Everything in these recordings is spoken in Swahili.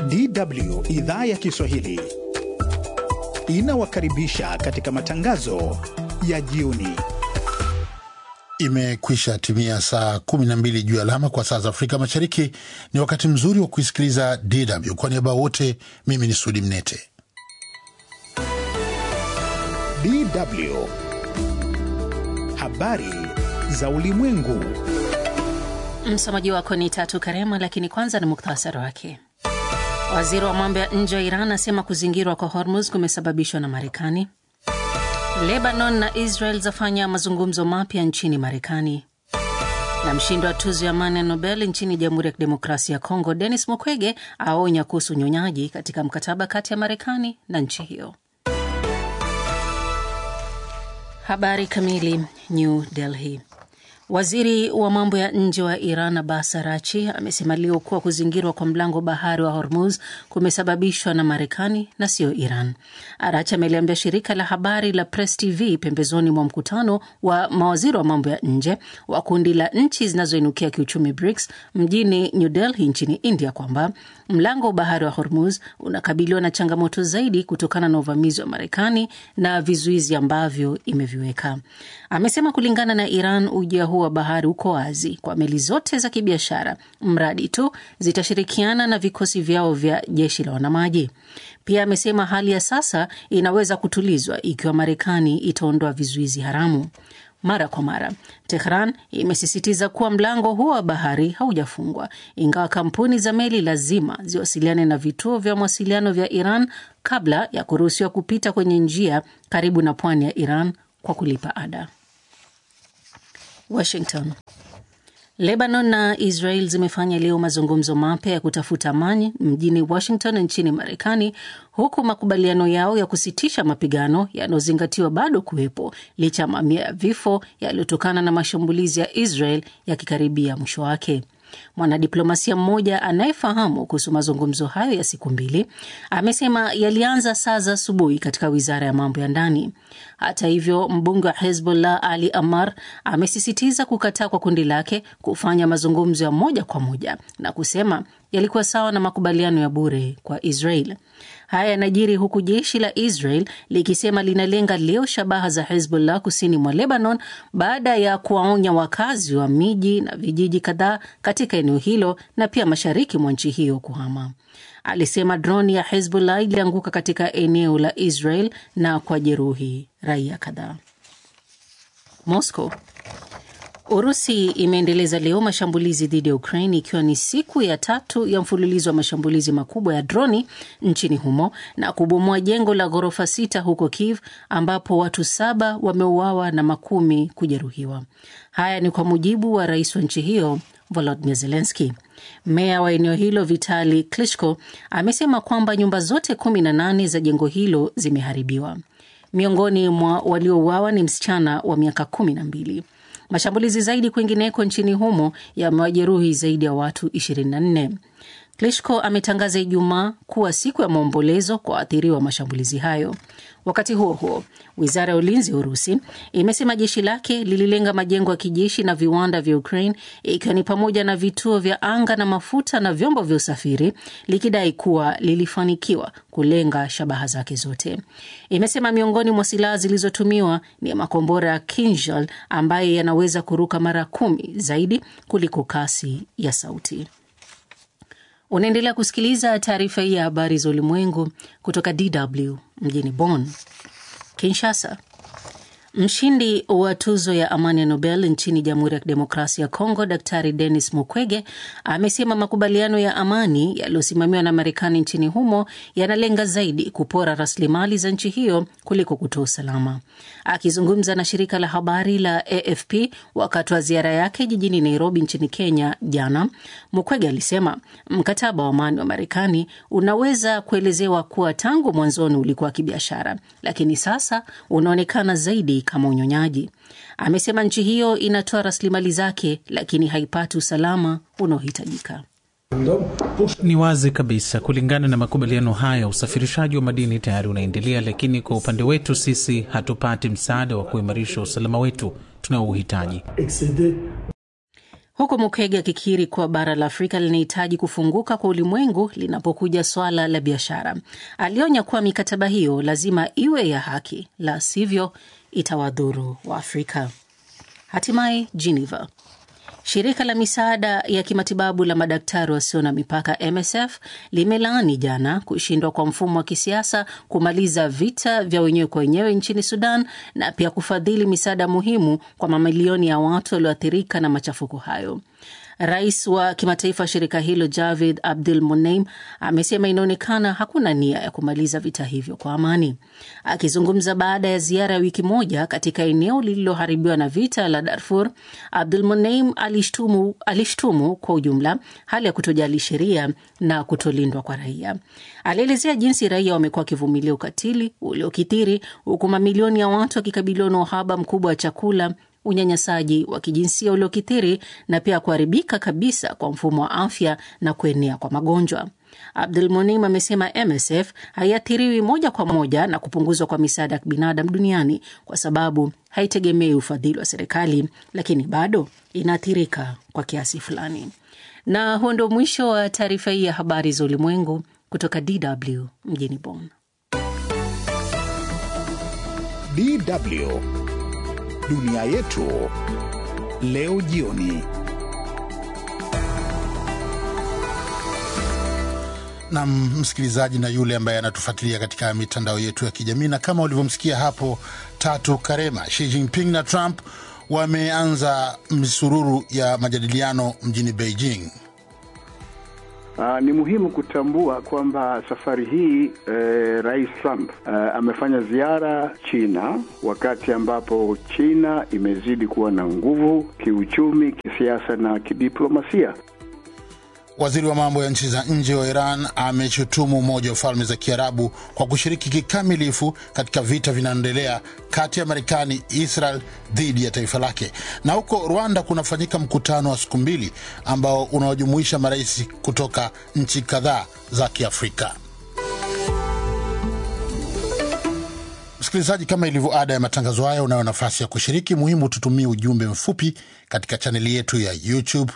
DW idhaa ya Kiswahili inawakaribisha katika matangazo ya jioni. Imekwisha timia saa 12 juu ya alama kwa saa za Afrika Mashariki. Ni wakati mzuri wa kuisikiliza DW. Kwa niaba wote, mimi ni Sudi Mnete. DW habari za ulimwengu. Msomaji wako ni Tatu Karema, lakini kwanza ni muktasari wake. Waziri wa mambo ya nje wa Iran asema kuzingirwa kwa Hormuz kumesababishwa na Marekani. Lebanon na Israel zafanya mazungumzo mapya nchini Marekani. Na mshindi wa tuzo ya amani ya Nobel nchini Jamhuri ya Kidemokrasia ya Kongo, Denis Mukwege aonya kuhusu unyonyaji katika mkataba kati ya Marekani na nchi hiyo. Habari kamili. New Delhi. Waziri wa mambo ya nje wa Iran Abbas Arachi amesema leo kuwa kuzingirwa kwa mlango bahari wa Hormuz kumesababishwa na Marekani na sio Iran. Arachi ameliambia shirika la habari la Press TV pembezoni mwa mkutano wa mawaziri wa mambo ya nje wa kundi la nchi zinazoinukia kiuchumi BRICS mjini New Delhi nchini India kwamba mlango wa bahari wa Hormuz unakabiliwa na changamoto zaidi kutokana na uvamizi wa Marekani na vizuizi ambavyo imeviweka. Amesema kulingana na Iran, ujia huu wa bahari uko wazi kwa meli zote za kibiashara, mradi tu zitashirikiana na vikosi vyao vya jeshi la wanamaji. Pia amesema hali ya sasa inaweza kutulizwa ikiwa Marekani itaondoa vizuizi haramu. Mara kwa mara Tehran imesisitiza kuwa mlango huo wa bahari haujafungwa, ingawa kampuni za meli lazima ziwasiliane na vituo vya mawasiliano vya Iran kabla ya kuruhusiwa kupita kwenye njia karibu na pwani ya Iran kwa kulipa ada. Washington. Lebanon na Israel zimefanya leo mazungumzo mapya ya kutafuta amani mjini Washington nchini Marekani, huku makubaliano yao ya kusitisha mapigano yanayozingatiwa bado kuwepo licha ya mamia ya vifo yaliyotokana na mashambulizi ya Israel yakikaribia mwisho wake. Mwanadiplomasia mmoja anayefahamu kuhusu mazungumzo hayo ya siku mbili amesema yalianza saa za asubuhi katika wizara ya mambo ya ndani. Hata hivyo, mbunge wa Hezbollah Ali Amar amesisitiza kukataa kwa kundi lake kufanya mazungumzo ya moja kwa moja na kusema yalikuwa sawa na makubaliano ya bure kwa Israel. Haya yanajiri huku jeshi la Israel likisema linalenga leo shabaha za Hezbollah kusini mwa Lebanon baada ya kuwaonya wakazi wa miji na vijiji kadhaa katika eneo hilo na pia mashariki mwa nchi hiyo kuhama. Alisema droni ya Hezbollah ilianguka katika eneo la Israel na kwa jeruhi raia kadhaa. Moscow Urusi imeendeleza leo mashambulizi dhidi ya Ukraine ikiwa ni siku ya tatu ya mfululizo wa mashambulizi makubwa ya droni nchini humo na kubomoa jengo la ghorofa sita huko Kiev ambapo watu saba wameuawa na makumi kujeruhiwa. Haya ni kwa mujibu wa rais wa nchi hiyo Volodymyr Zelensky. Meya wa eneo hilo Vitali Klitschko amesema kwamba nyumba zote kumi na nane za jengo hilo zimeharibiwa. Miongoni mwa waliouawa ni msichana wa miaka kumi na mbili. Mashambulizi zaidi kwingineko nchini humo yamewajeruhi zaidi ya watu 24. Klitschko ametangaza Ijumaa kuwa siku ya maombolezo kwa waathiriwa wa mashambulizi hayo. Wakati huo huo, wizara ya ulinzi ya Urusi imesema jeshi lake lililenga majengo ya kijeshi na viwanda vya Ukraine, ikiwa ni pamoja na vituo vya anga na mafuta na vyombo vya usafiri, likidai kuwa lilifanikiwa kulenga shabaha zake zote. Imesema miongoni mwa silaha zilizotumiwa ni makombora ya Kinjal ambayo yanaweza kuruka mara kumi zaidi kuliko kasi ya sauti. Unaendelea kusikiliza taarifa hii ya habari za ulimwengu kutoka DW mjini Bonn. Kinshasa. Mshindi wa tuzo ya amani ya Nobel nchini Jamhuri ya Kidemokrasia ya Kongo, Daktari Denis Mukwege amesema makubaliano ya amani yaliyosimamiwa na Marekani nchini humo yanalenga zaidi kupora rasilimali za nchi hiyo kuliko kutoa usalama. Akizungumza na shirika la habari la AFP wakati wa ziara yake jijini Nairobi nchini Kenya jana, Mukwege alisema mkataba wa amani wa Marekani unaweza kuelezewa kuwa tangu mwanzoni ulikuwa kibiashara, lakini sasa unaonekana zaidi kama unyonyaji. Amesema nchi hiyo inatoa rasilimali zake, lakini haipati usalama unaohitajika. Ni wazi kabisa, kulingana na makubaliano haya, usafirishaji wa madini tayari unaendelea, lakini kwa upande wetu sisi hatupati msaada wa kuimarisha usalama wetu tunaouhitaji. huku Mukege akikiri kuwa bara la Afrika linahitaji kufunguka kwa ulimwengu linapokuja swala la biashara. Alionya kuwa mikataba hiyo lazima iwe ya haki, la sivyo itawadhuru wa Afrika. Hatimaye Geneva. Shirika la misaada ya kimatibabu la madaktari wasio na mipaka MSF limelaani jana kushindwa kwa mfumo wa kisiasa kumaliza vita vya wenyewe kwa wenyewe nchini Sudan na pia kufadhili misaada muhimu kwa mamilioni ya watu walioathirika na machafuko hayo. Rais wa kimataifa wa shirika hilo Javid Abdul Muneim amesema inaonekana hakuna nia ya kumaliza vita hivyo kwa amani. Akizungumza baada ya ziara ya wiki moja katika eneo lililoharibiwa na vita la Darfur, Abdul Muneim alishtumu, alishtumu kwa ujumla hali ya kutojali sheria na kutolindwa kwa raia. Alielezea jinsi raia wamekuwa wakivumilia ukatili uliokithiri huku mamilioni ya watu wakikabiliwa na uhaba mkubwa wa chakula unyanyasaji wa kijinsia uliokithiri na pia kuharibika kabisa kwa mfumo wa afya na kuenea kwa magonjwa. Abdul Munim amesema MSF haiathiriwi moja kwa moja na kupunguzwa kwa misaada ya kibinadamu duniani kwa sababu haitegemei ufadhili wa serikali, lakini bado inaathirika kwa kiasi fulani. Na huo ndio mwisho wa taarifa hii ya habari za ulimwengu kutoka DW mjini Bonn. DW dunia yetu leo jioni. na msikilizaji na yule ambaye anatufuatilia katika mitandao yetu ya kijamii, na kama ulivyomsikia hapo Tatu Karema, Xi Jinping na Trump wameanza misururu ya majadiliano mjini Beijing. Uh, ni muhimu kutambua kwamba safari hii eh, Rais Trump uh, amefanya ziara China wakati ambapo China imezidi kuwa na nguvu kiuchumi, kisiasa na kidiplomasia. Waziri wa mambo ya nchi za nje wa Iran ameshutumu Umoja wa Falme za Kiarabu kwa kushiriki kikamilifu katika vita vinaendelea kati ya Marekani, Israel dhidi ya taifa lake. Na huko Rwanda kunafanyika mkutano wa siku mbili ambao unawajumuisha marais kutoka nchi kadhaa za Kiafrika. Msikilizaji, kama ilivyo ada ya matangazo haya, unayo nafasi ya kushiriki. Muhimu tutumie ujumbe mfupi katika chaneli yetu ya YouTube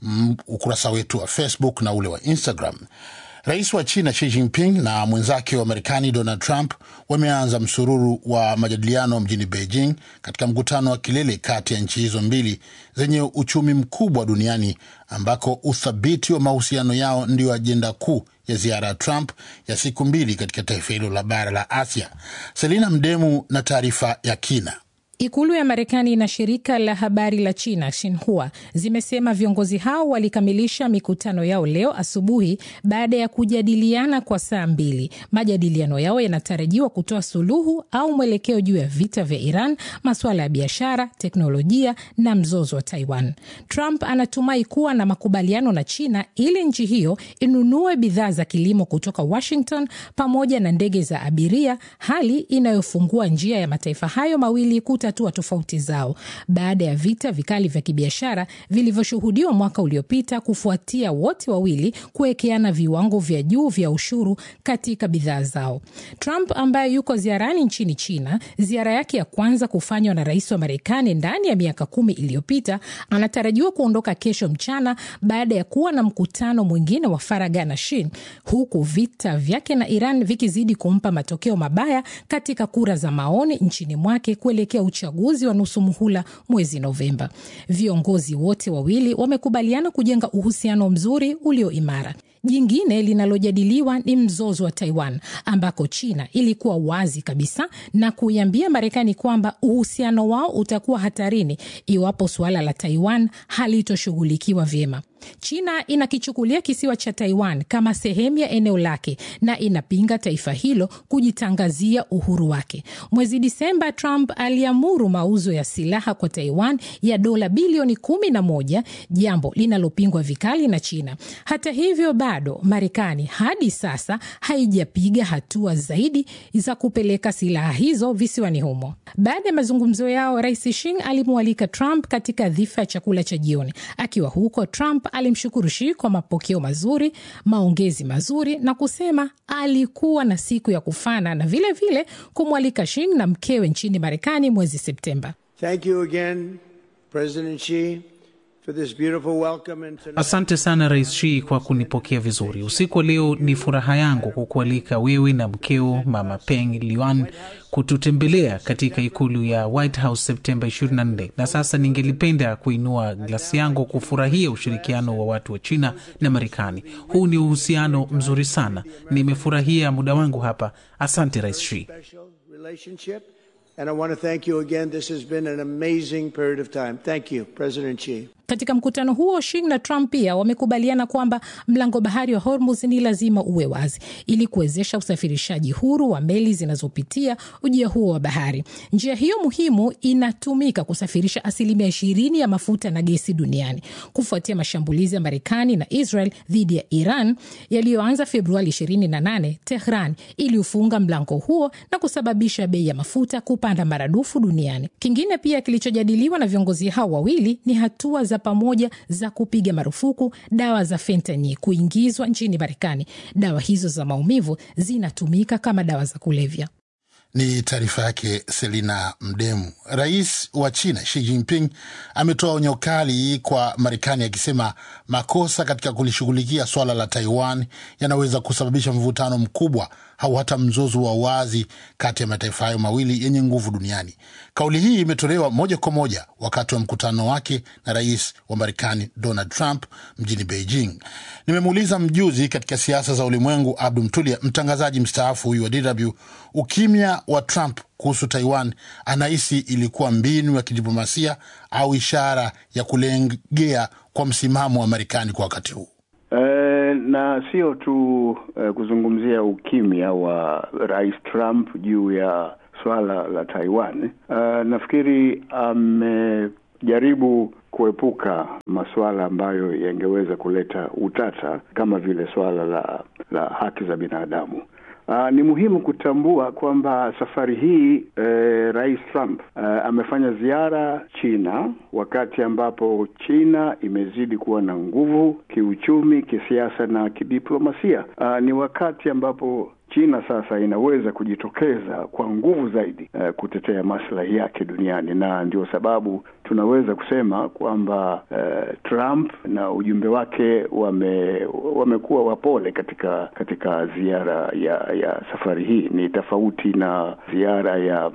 ukurasa wetu wa Facebook na ule wa Instagram. Rais wa China Xi Jinping na mwenzake wa Marekani Donald Trump wameanza msururu wa majadiliano mjini Beijing katika mkutano wa kilele kati ya nchi hizo mbili zenye uchumi mkubwa duniani ambako uthabiti wa mahusiano yao ndio ajenda kuu ya ziara ya Trump ya siku mbili katika taifa hilo la bara la Asia. Selina Mdemu na taarifa ya kina. Ikulu ya Marekani na shirika la habari la China Xinhua zimesema viongozi hao walikamilisha mikutano yao leo asubuhi baada ya kujadiliana kwa saa mbili. Majadiliano yao yanatarajiwa kutoa suluhu au mwelekeo juu ya vita vya Iran, masuala ya biashara, teknolojia na mzozo wa Taiwan. Trump anatumai kuwa na makubaliano na China ili nchi hiyo inunue bidhaa za kilimo kutoka Washington pamoja na ndege za abiria, hali inayofungua njia ya mataifa hayo mawili kutatua tofauti zao baada ya vita vikali vya kibiashara vilivyoshuhudiwa mwaka uliopita kufuatia wote wawili kuwekeana viwango vya juu vya ushuru katika bidhaa zao. Trump ambaye yuko ziarani nchini China, ziara yake ya kwanza kufanywa na rais wa Marekani ndani ya miaka kumi iliyopita, anatarajiwa kuondoka kesho mchana baada ya kuwa na mkutano mwingine wa faragha na Xi, huku vita vyake na Iran vikizidi kumpa matokeo mabaya katika kura za maoni nchini mwake kuelekea uchaguzi wa nusu muhula mwezi Novemba. Viongozi wote wawili wamekubaliana kujenga uhusiano mzuri ulio imara. Jingine linalojadiliwa ni mzozo wa Taiwan ambako China ilikuwa wazi kabisa na kuiambia Marekani kwamba uhusiano wao utakuwa hatarini iwapo suala la Taiwan halitoshughulikiwa vyema. China inakichukulia kisiwa cha Taiwan kama sehemu ya eneo lake na inapinga taifa hilo kujitangazia uhuru wake. Mwezi Disemba, Trump aliamuru mauzo ya silaha kwa Taiwan ya dola bilioni kumi na moja, jambo linalopingwa vikali na China. Hata hivyo, bado Marekani hadi sasa haijapiga hatua zaidi za kupeleka silaha hizo visiwani humo. Baada ya mazungumzo yao, Rais Xi alimwalika Trump katika dhifa ya chakula cha jioni. Akiwa huko, Trump alimshukuru Xi kwa mapokeo mazuri, maongezi mazuri na kusema alikuwa na siku ya kufana na vilevile kumwalika Xi na mkewe nchini Marekani mwezi Septemba. Thank you again, President Xi. Asante sana Rais Xi kwa kunipokea vizuri. Usiku wa leo ni furaha yangu kukualika wewe na mkeo Mama Peng Liyuan kututembelea katika ikulu ya White House Septemba 24, na sasa ningelipenda kuinua glasi yangu kufurahia ushirikiano wa watu wa China na Marekani. Huu ni uhusiano mzuri sana, nimefurahia muda wangu hapa. Asante Rais Xi. And I want to thank you again. This has been an amazing period of time. Thank you, President Xi. Katika mkutano huo Xi na Trump pia wamekubaliana kwamba mlango bahari wa Hormuz ni lazima uwe wazi ili kuwezesha usafirishaji huru wa meli zinazopitia ujia huo wa bahari. Njia hiyo muhimu inatumika kusafirisha asilimia ishirini ya mafuta na gesi duniani kufuatia mashambulizi ya Marekani na Israel dhidi ya Iran yaliyoanza Februari 28. Tehran iliufunga mlango huo na kusababisha bei ya mafuta kupanda maradufu duniani. Kingine pia kilichojadiliwa na viongozi hao wawili ni hatua za pamoja za kupiga marufuku dawa za fentanyl kuingizwa nchini Marekani. Dawa hizo za maumivu zinatumika kama dawa za kulevya. Ni taarifa yake Selina Mdemu. Rais wa China Xi Jinping ametoa onyo kali kwa Marekani akisema makosa katika kulishughulikia swala la Taiwan yanaweza kusababisha mvutano mkubwa au hata mzozo wa wazi kati ya mataifa hayo mawili yenye nguvu duniani. Kauli hii imetolewa moja kwa moja wakati wa mkutano wake na rais wa Marekani Donald Trump mjini Beijing. Nimemuuliza mjuzi katika siasa za ulimwengu Abdu Mtulia, mtangazaji mstaafu huyu wa DW, ukimya wa Trump kuhusu Taiwan anahisi ilikuwa mbinu ya kidiplomasia au ishara ya kulengea kwa msimamo wa Marekani kwa wakati huu. E, na sio tu e, kuzungumzia ukimya wa Rais Trump juu ya swala la Taiwan. E, nafikiri amejaribu kuepuka masuala ambayo yangeweza kuleta utata kama vile swala la la haki za binadamu. Uh, ni muhimu kutambua kwamba safari hii eh, Rais Trump uh, amefanya ziara China wakati ambapo China imezidi kuwa na nguvu kiuchumi, kisiasa na kidiplomasia. Uh, ni wakati ambapo China sasa inaweza kujitokeza kwa nguvu zaidi uh, kutetea maslahi yake duniani, na ndio sababu tunaweza kusema kwamba uh, Trump na ujumbe wake wame wamekuwa wapole katika katika ziara ya ya safari hii. Ni tofauti na ziara ya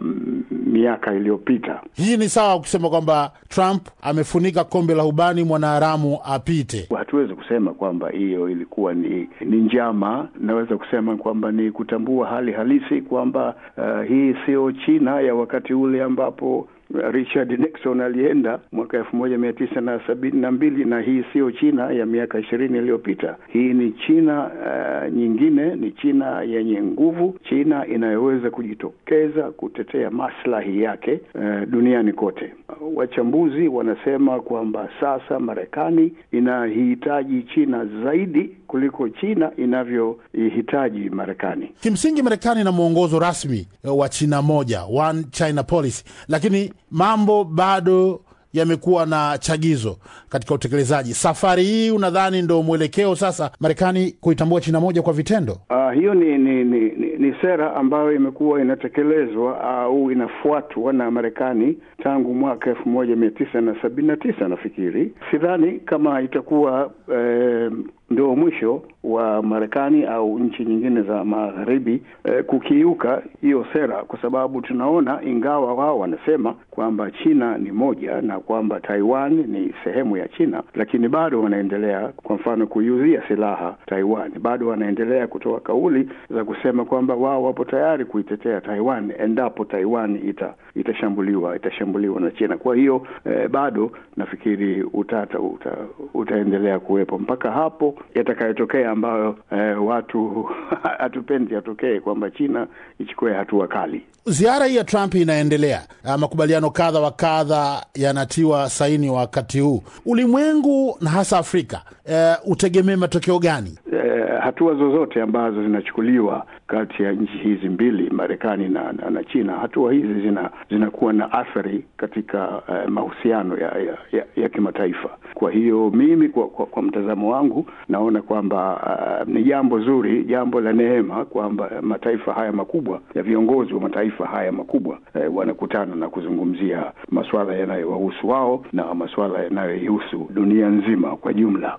miaka iliyopita. Hii ni sawa kusema kwamba Trump amefunika kombe la ubani mwanaharamu apite. Hatuwezi kusema kwamba hiyo ilikuwa ni ni njama. Naweza kusema kwamba ni kutambua hali halisi kwamba uh, hii sio China ya wakati ule ambapo Richard Nixon alienda mwaka elfu moja mia tisa na sabini na mbili na hii siyo China ya miaka ishirini iliyopita. Hii ni China uh, nyingine, ni China yenye nguvu, China inayoweza kujitokeza kutetea maslahi yake uh, duniani kote. Uh, wachambuzi wanasema kwamba sasa Marekani inahitaji China zaidi kuliko China inavyoihitaji Marekani. Kimsingi, Marekani ina mwongozo rasmi wa China moja, one China policy, lakini mambo bado yamekuwa na chagizo katika utekelezaji. Safari hii unadhani ndo mwelekeo sasa Marekani kuitambua China moja kwa vitendo? Uh, hiyo ni ni, ni ni ni sera ambayo imekuwa inatekelezwa au uh, inafuatwa na Marekani tangu mwaka elfu moja mia tisa na sabini na tisa nafikiri. Sidhani kama itakuwa eh, ndio mwisho wa Marekani au nchi nyingine za magharibi eh, kukiuka hiyo sera, kwa sababu tunaona, ingawa wao wanasema kwamba China ni moja na kwamba Taiwan ni sehemu ya China, lakini bado wanaendelea, kwa mfano, kuiuzia silaha Taiwan. Bado wanaendelea kutoa kauli za kusema kwamba wao wapo tayari kuitetea Taiwan endapo Taiwan ita, itashambuliwa itashambuliwa na China. Kwa hiyo eh, bado nafikiri utata uta, utaendelea kuwepo mpaka hapo yatakayotokea ambayo eh, watu hatupendi yatokee, kwamba China ichukue hatua kali. Ziara hii ya Trump inaendelea, makubaliano kadha wa kadha yanatiwa saini wakati huu. Ulimwengu na hasa Afrika e, utegemee matokeo gani? E, hatua zozote ambazo zinachukuliwa kati ya nchi hizi mbili Marekani na, na, na China, hatua hizi zina zinakuwa na athari katika uh, mahusiano ya, ya, ya, ya kimataifa. Kwa hiyo mimi kwa, kwa, kwa mtazamo wangu naona kwamba uh, ni jambo zuri, jambo la neema kwamba mataifa haya makubwa ya viongozi wa mataifa haya makubwa eh, wanakutana na kuzungumzia masuala yanayowahusu wao na masuala yanayoihusu dunia nzima kwa jumla.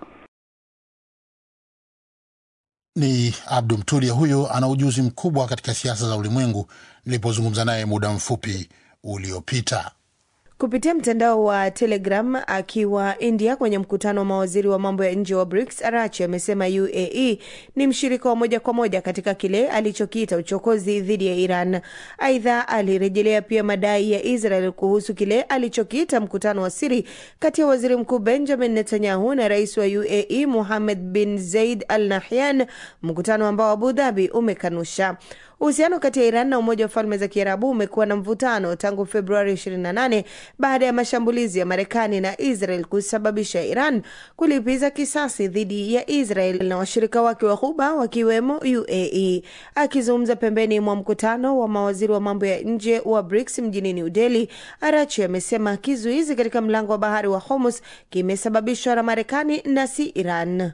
Ni Abdu Mtulia, huyo ana ujuzi mkubwa katika siasa za ulimwengu, nilipozungumza naye muda mfupi uliopita kupitia mtandao wa Telegram akiwa India kwenye mkutano wa mawaziri wa mambo ya nje wa BRICS. Arachi amesema UAE ni mshirika wa moja kwa moja katika kile alichokiita uchokozi dhidi ya Iran. Aidha, alirejelea pia madai ya Israel kuhusu kile alichokiita mkutano wa siri kati ya waziri mkuu Benjamin Netanyahu na rais wa UAE Mohammed bin Zayed Al Nahyan, mkutano ambao Abu Dhabi umekanusha. Uhusiano kati ya Iran na Umoja wa Falme za Kiarabu umekuwa na mvutano tangu Februari 28 baada ya mashambulizi ya Marekani na Israel kusababisha Iran kulipiza kisasi dhidi ya Israel na washirika wake wa Ghuba wakiwemo UAE. Akizungumza pembeni mwa mkutano wa mawaziri wa mambo ya nje wa BRICS mjini New Delhi, Arachi amesema kizuizi katika mlango wa bahari wa Hormuz kimesababishwa na Marekani na si Iran.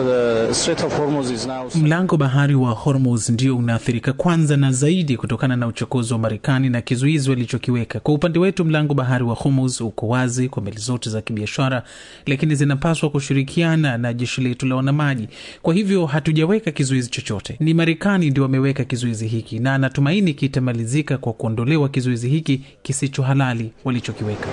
Mlango bahari wa Hormuz ndio unaathirika kwanza na zaidi kutokana na uchokozi wa Marekani na kizuizi walichokiweka. Kwa upande wetu, mlango bahari wa Hormuz uko wazi kwa meli zote za kibiashara, lakini zinapaswa kushirikiana na jeshi letu la wanamaji. Kwa hivyo hatujaweka kizuizi chochote, ni Marekani ndio wameweka kizuizi hiki, na natumaini kitamalizika kwa kuondolewa kizuizi hiki kisicho halali walichokiweka.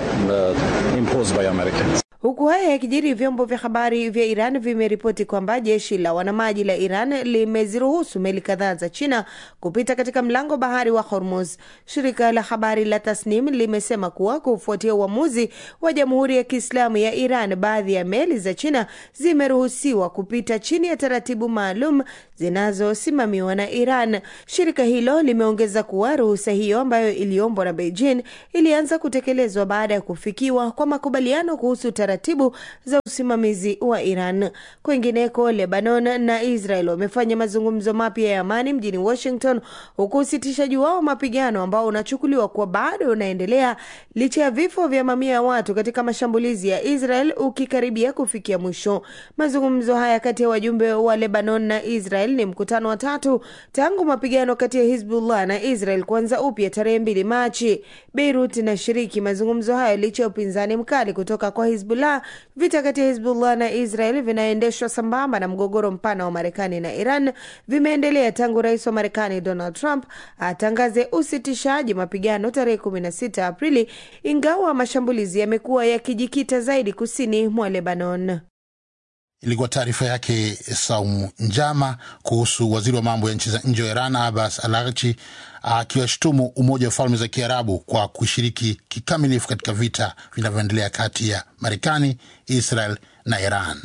Huku haya yakijiri, vyombo vya habari vya Iran vimeripoti kwamba jeshi la wanamaji la Iran limeziruhusu meli kadhaa za China kupita katika mlango bahari wa Hormuz. Shirika la habari la Tasnim limesema kuwa kufuatia uamuzi wa Jamhuri ya Kiislamu ya Iran, baadhi ya meli za China zimeruhusiwa kupita chini ya taratibu maalum zinazosimamiwa na Iran. Shirika hilo limeongeza kuwa ruhusa hiyo ambayo iliombwa na Beijing ilianza kutekelezwa baada ya kufikiwa kwa makubaliano kuhusu taratibu za usimamizi wa Iran. Kwingineko, Lebanon na Israel wamefanya mazungumzo mapya ya amani mjini Washington, huku usitishaji wao mapigano ambao unachukuliwa kuwa bado unaendelea licha ya vifo vya mamia ya watu katika mashambulizi ya Israel ukikaribia kufikia mwisho. Mazungumzo haya kati ya wajumbe wa Lebanon na Israel ni mkutano wa tatu tangu mapigano kati ya Hizbullah na Israel kuanza upya tarehe mbili Machi. Beirut inashiriki mazungumzo hayo licha ya upinzani mkali kutoka kwa Hizbullah. Vita kati ya Hizbullah na Israel vinaendeshwa sambamba na mgogoro mpana wa Marekani na Iran vimeendelea tangu rais wa Marekani Donald Trump atangaze usitishaji mapigano tarehe 16 Aprili, ingawa mashambulizi yamekuwa yakijikita zaidi kusini mwa Lebanon. Ilikuwa taarifa yake Saumu Njama kuhusu waziri wa mambo ya nchi za nje wa Iran Abbas Araghchi akiwashutumu Umoja wa Falme za Kiarabu kwa kushiriki kikamilifu katika vita vinavyoendelea kati ya Marekani, Israel na Iran.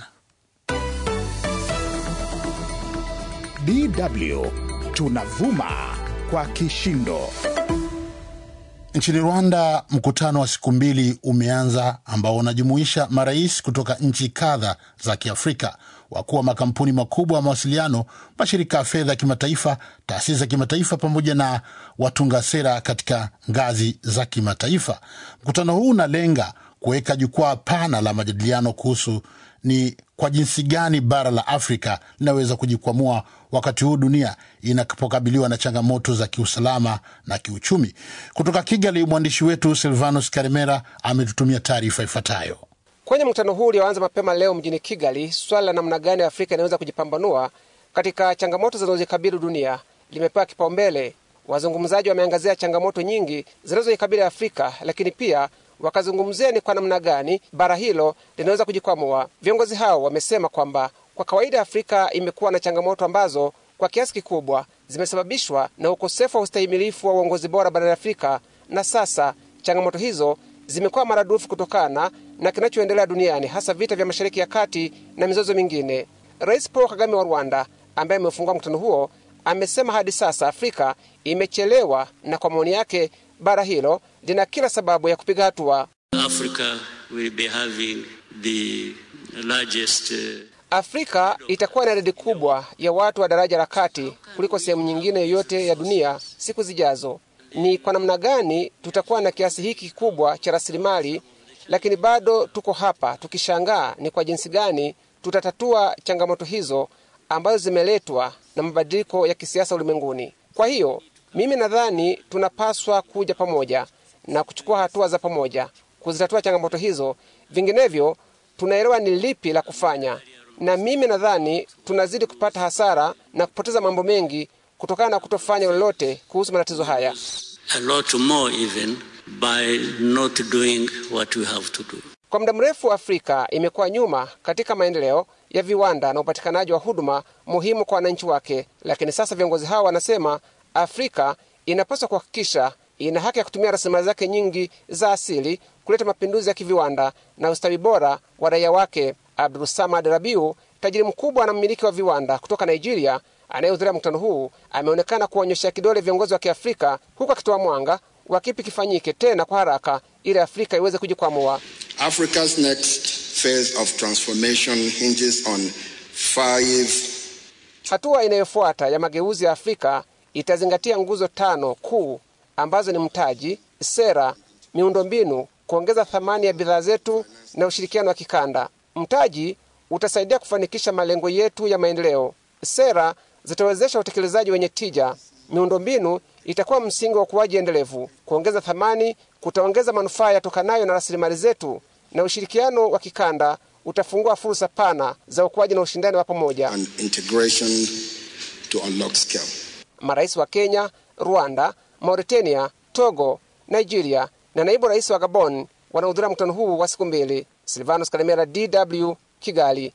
DW tunavuma kwa kishindo. Nchini Rwanda, mkutano wa siku mbili umeanza ambao unajumuisha marais kutoka nchi kadha za Kiafrika, wakuu wa makampuni makubwa ya mawasiliano, mashirika ya fedha ya kimataifa, taasisi za kimataifa, pamoja na watunga sera katika ngazi za kimataifa. Mkutano huu unalenga kuweka jukwaa pana la majadiliano kuhusu ni kwa jinsi gani bara la Afrika linaweza kujikwamua wakati huu dunia inapokabiliwa na changamoto za kiusalama na kiuchumi. Kutoka Kigali, mwandishi wetu Silvanus Karimera ametutumia taarifa ifuatayo. Kwenye mkutano huu ulioanza mapema leo mjini Kigali, swala la namna gani Afrika inaweza kujipambanua katika changamoto zinazozikabili dunia limepewa kipaumbele. Wazungumzaji wameangazia changamoto nyingi zinazoikabili Afrika, lakini pia wakazungumzia ni kwa namna gani bara hilo linaweza kujikwamua. Viongozi hao wamesema kwamba kwa kawaida Afrika imekuwa na changamoto ambazo kwa kiasi kikubwa zimesababishwa na ukosefu wa ustahimilifu wa uongozi bora barani Afrika, na sasa changamoto hizo zimekuwa maradufu kutokana na kinachoendelea duniani, hasa vita vya Mashariki ya Kati na mizozo mingine. Rais Paul Kagame wa Rwanda, ambaye amefungua mkutano huo, amesema hadi sasa Afrika imechelewa, na kwa maoni yake bara hilo lina kila sababu ya kupiga hatua. Africa will be having the largest, uh... Afrika itakuwa na idadi kubwa ya watu wa daraja la kati kuliko sehemu nyingine yoyote ya dunia siku zijazo. Ni kwa namna gani tutakuwa na kiasi hiki kikubwa cha rasilimali, lakini bado tuko hapa tukishangaa ni kwa jinsi gani tutatatua changamoto hizo ambazo zimeletwa na mabadiliko ya kisiasa ulimwenguni. Kwa hiyo mimi nadhani tunapaswa kuja pamoja na kuchukua hatua za pamoja kuzitatua changamoto hizo, vinginevyo tunaelewa ni lipi la kufanya, na mimi nadhani tunazidi kupata hasara na kupoteza mambo mengi kutokana na kutofanya lolote kuhusu matatizo haya. A lot more even by not doing what we have to do. Kwa muda mrefu Afrika imekuwa nyuma katika maendeleo ya viwanda na upatikanaji wa huduma muhimu kwa wananchi wake, lakini sasa viongozi hawa wanasema Afrika inapaswa kuhakikisha ina haki ya kutumia rasilimali zake nyingi za asili kuleta mapinduzi ya kiviwanda na ustawi bora wa raia wake. Abdulsamad Rabiu, tajiri mkubwa na mmiliki wa viwanda kutoka Nigeria, anayehudhuria mkutano huu, ameonekana kuonyesha kidole viongozi wa Kiafrika, huku akitoa mwanga wa kipi kifanyike tena kwa haraka ili Afrika iweze kujikwamua. Africa's next phase of transformation hinges on five Hatua inayofuata ya mageuzi ya Afrika itazingatia nguzo tano kuu ambazo ni mtaji, sera, miundombinu, kuongeza thamani ya bidhaa zetu na ushirikiano wa kikanda. Mtaji utasaidia kufanikisha malengo yetu ya maendeleo. Sera zitawezesha utekelezaji wenye tija. Miundombinu itakuwa msingi wa ukuaji endelevu. Kuongeza thamani kutaongeza manufaa yatokanayo na rasilimali zetu, na ushirikiano wa kikanda utafungua fursa pana za ukuaji na ushindani wa pamoja. and integration to unlock scale. Marais wa Kenya, Rwanda, Mauritania, Togo, Nigeria na naibu rais wa Gabon wanahudhuria mkutano huu wa siku mbili. Silvanus Kalemera, DW, Kigali.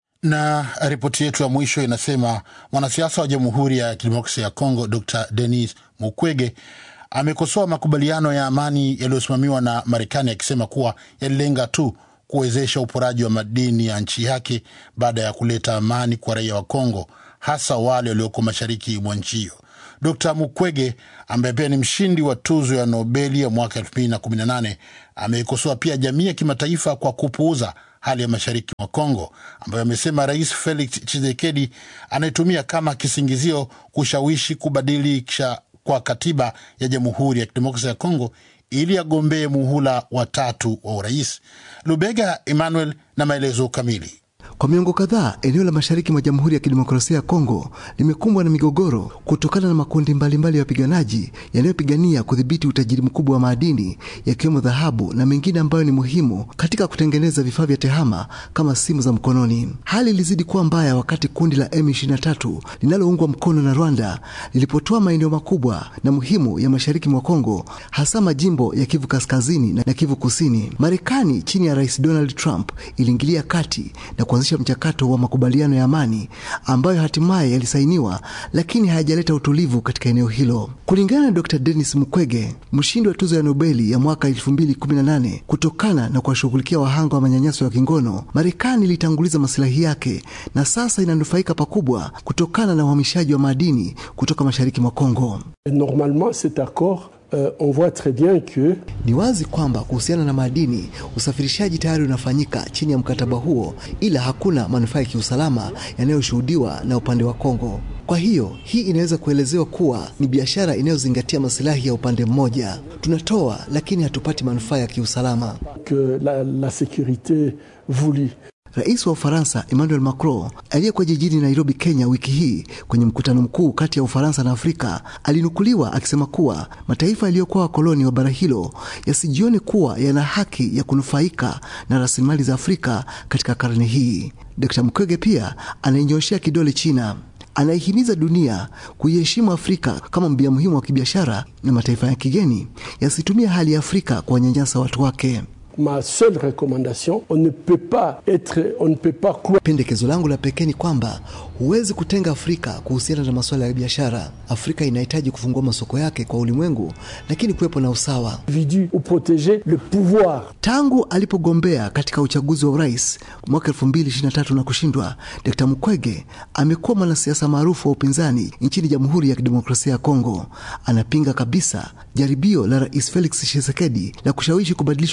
Na ripoti yetu ya mwisho inasema mwanasiasa wa Jamhuri ya Kidemokrasia ya Kongo Dr Denis Mukwege amekosoa makubaliano ya amani yaliyosimamiwa na Marekani akisema kuwa yalilenga tu kuwezesha uporaji wa madini ya nchi yake baada ya kuleta amani kwa raia wa Kongo, hasa wale walioko mashariki mwa nchi hiyo. Dr Mukwege ambaye pia ni mshindi wa tuzo ya Nobeli ya mwaka 2018 ameikosoa pia jamii ya kimataifa kwa kupuuza hali ya mashariki mwa Kongo ambayo amesema Rais Felix Tshisekedi anaitumia kama kisingizio kushawishi kubadilisha kwa katiba ya Jamhuri ya Kidemokrasia ya Kongo ili agombee muhula wa tatu wa urais. Lubega Emmanuel na maelezo kamili. Kwa miongo kadhaa eneo la mashariki mwa Jamhuri ya Kidemokrasia ya Kongo limekumbwa na migogoro kutokana na makundi mbalimbali ya wapiganaji yanayopigania kudhibiti utajiri mkubwa wa madini yakiwemo dhahabu na mengine ambayo ni muhimu katika kutengeneza vifaa vya tehama kama simu za mkononi. Hali ilizidi kuwa mbaya wakati kundi la M23 linaloungwa mkono na Rwanda lilipotoa maeneo makubwa na muhimu ya mashariki mwa Kongo, hasa majimbo ya Kivu Kaskazini na Kivu Kusini. Marekani chini ya Rais Donald Trump iliingilia kati na kuanzisha mchakato wa makubaliano ya amani ambayo hatimaye yalisainiwa, lakini hayajaleta utulivu katika eneo hilo. Kulingana na Dr. Denis Mukwege, mshindi wa tuzo ya Nobeli ya mwaka 2018 kutokana na kuwashughulikia wahanga wa manyanyaso ya kingono, Marekani ilitanguliza masilahi yake na sasa inanufaika pakubwa kutokana na uhamishaji wa madini kutoka mashariki mwa Kongo. Normalement, cet accord Euh, on voit très bien que ni wazi kwamba kuhusiana na madini usafirishaji tayari unafanyika chini ya mkataba huo, ila hakuna manufaa ya kiusalama yanayoshuhudiwa na upande wa Kongo. Kwa hiyo hii inaweza kuelezewa kuwa ni biashara inayozingatia masilahi ya upande mmoja. Tunatoa lakini hatupati manufaa ya kiusalama. que la, la sécurité voulue Rais wa Ufaransa Emmanuel Macron aliyekuwa jijini Nairobi, Kenya wiki hii kwenye mkutano mkuu kati ya Ufaransa na Afrika alinukuliwa akisema kuwa mataifa yaliyokuwa wakoloni wa bara hilo yasijione kuwa yana haki ya kunufaika na rasilimali za Afrika katika karne hii. Dkt. Mukwege pia anainyoshea kidole China anaihimiza dunia kuiheshimu Afrika kama mbia muhimu wa kibiashara na mataifa ya kigeni yasitumie hali ya Afrika kuwanyanyasa watu wake. ma seule recommandation on ne peut pas être on ne peut pas croire Pendekezo langu la pekee ni kwamba huwezi kutenga Afrika kuhusiana na masuala ya biashara. Afrika inahitaji kufungua masoko yake kwa ulimwengu, lakini kuwepo na usawa. individu ou protéger le pouvoir Tangu alipogombea katika uchaguzi wa urais mwaka 2023 na kushindwa, Dkt. Mukwege amekuwa mwanasiasa maarufu wa upinzani nchini Jamhuri ya Kidemokrasia ya Kongo. Anapinga kabisa jaribio la Rais Felix Tshisekedi la kushawishi kubadilishwa kwa katiba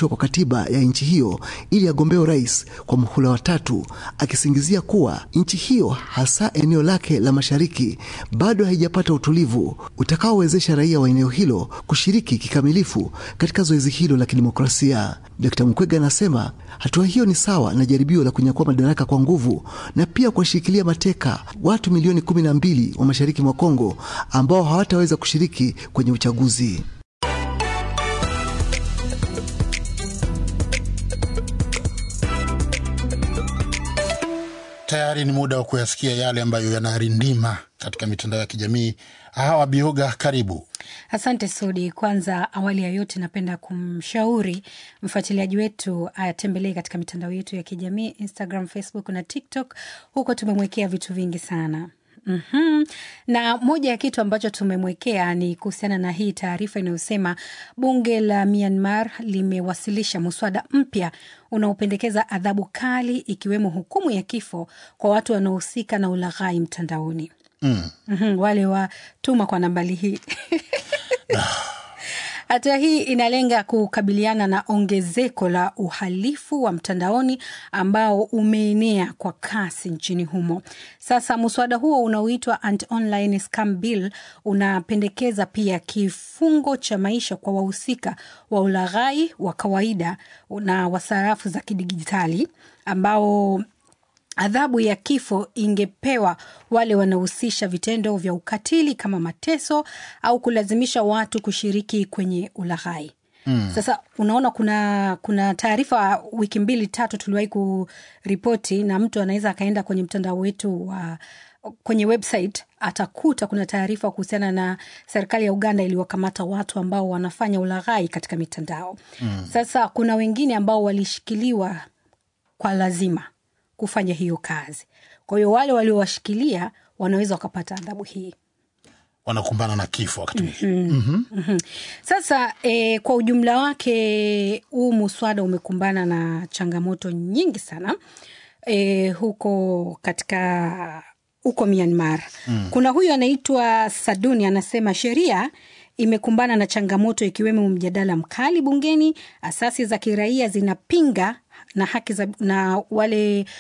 katiba ya nchi hiyo ili agombea urais kwa muhula wa tatu, akisingizia kuwa nchi hiyo hasa eneo lake la mashariki bado haijapata utulivu utakaowezesha raia wa eneo hilo kushiriki kikamilifu katika zoezi hilo la kidemokrasia. Dkt. Mukwege anasema hatua hiyo ni sawa na jaribio la kunyakua madaraka kwa nguvu na pia kuwashikilia mateka watu milioni kumi na mbili wa mashariki mwa Kongo ambao hawataweza kushiriki kwenye uchaguzi. Tayari ni muda wa kuyasikia yale ambayo yanarindima katika mitandao ya kijamii. Hawa Bioga, karibu. Asante Sudi. Kwanza awali ya yote, napenda kumshauri mfuatiliaji wetu atembelee katika mitandao yetu ya kijamii Instagram, Facebook na TikTok. Huko tumemwekea vitu vingi sana. Mm-hmm. Na moja ya kitu ambacho tumemwekea ni kuhusiana na hii taarifa inayosema bunge la Myanmar limewasilisha muswada mpya unaopendekeza adhabu kali ikiwemo hukumu ya kifo kwa watu wanaohusika na ulaghai mtandaoni. Mm. Mm-hmm. Wale watuma kwa nambari hii Hatua hii inalenga kukabiliana na ongezeko la uhalifu wa mtandaoni ambao umeenea kwa kasi nchini humo. Sasa muswada huo unaoitwa Anti-Online Scam Bill unapendekeza pia kifungo cha maisha kwa wahusika wa ulaghai wa kawaida na wa sarafu za kidijitali ambao adhabu ya kifo ingepewa wale wanaohusisha vitendo vya ukatili kama mateso au kulazimisha watu kushiriki kwenye ulaghai. Mm. Sasa unaona kuna kuna taarifa wiki mbili tatu tuliwahi kuripoti, na mtu anaweza akaenda kwenye mtandao wetu wa kwenye website atakuta kuna taarifa kuhusiana na serikali ya Uganda iliwakamata watu ambao wanafanya ulaghai katika mitandao. Mm. Sasa kuna wengine ambao walishikiliwa kwa lazima kufanya hiyo kazi. Kwa hiyo wale waliowashikilia wanaweza wakapata adhabu hii, wanakumbana na kifo wakati mm-hmm. mm-hmm. mm-hmm. Sasa e, kwa ujumla wake huu muswada umekumbana na changamoto nyingi sana e, huko katika huko Myanmar mm. Kuna huyu anaitwa Saduni anasema sheria imekumbana na changamoto ikiwemo mjadala mkali bungeni, asasi za kiraia zinapinga na haki za na wale